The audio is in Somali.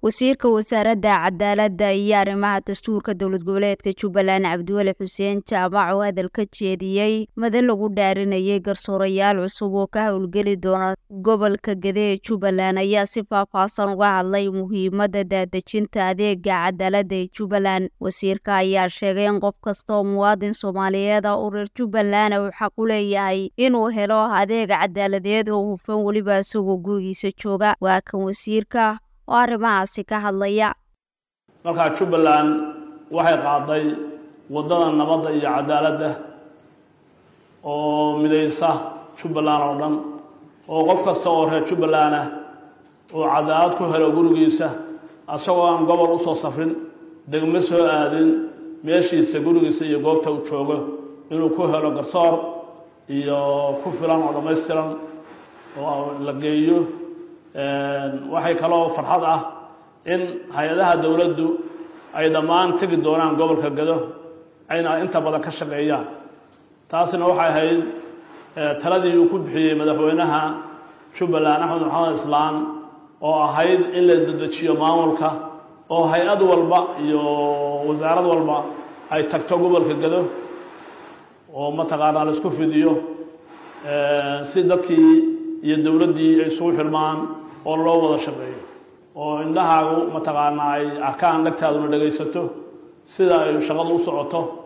wasiirka wasaaradda cadaaladda iyo arrimaha dastuurka dowlad goboleedka jubbaland cabdiweli xuseen jaamac oo hadal ka jeediyey madan lagu dhaarinayay garsoorayaal cusub oo ka howlgeli doona gobolka gede ee jubbaland ayaa si faahfaahsan uga hadlay muhiimadda daadejinta adeega cadaaladda ee jubbaland wasiirka ayaa sheegay in qof kasta oo muwaadin soomaaliyeed ah oo reer jubbaland uu xaq u leeyahay inuu helo adeeg cadaaladeed oo hufan weliba isagoo gurigiisa jooga waa kan wasiirka oo arrimahaasi ka hadlaya markaa jubbaland waxay qaaday waddada nabadda iyo cadaaladda oo midaysa jubbaland oo dhan oo qof kasta oo reer jubbaland ah uu cadaalad ku helo gurigiisa asagoo aan gobol usoo safrin degmo soo aadin meeshiisa gurigiisa iyo goobta uu joogo inuu ku helo garsoor iyo ku filan oo dhammaystiran oo la geeyo waxay kaloo farxad ah in hay-adaha dowladdu ay dhammaan tegi doonaan gobolka gado ayna inta badan ka shaqeeyaan taasina waxay ahayd taladii uu ku bixiyey madaxweynaha jubbaland axmed maxamed islaan oo ahayd in la dedejiyo maamulka oo hay-ad walba iyo wasaarad walba ay tagto gobolka gado oo mataqaanaa la isku fidiyo si dadkii iyo dowladdii ay isugu xirmaan oo loo wada shaqeeyo oo indhahaagu mataqaanaa ay arkaan dhagtaaduna dhegaysato sida ay shaqadu u socoto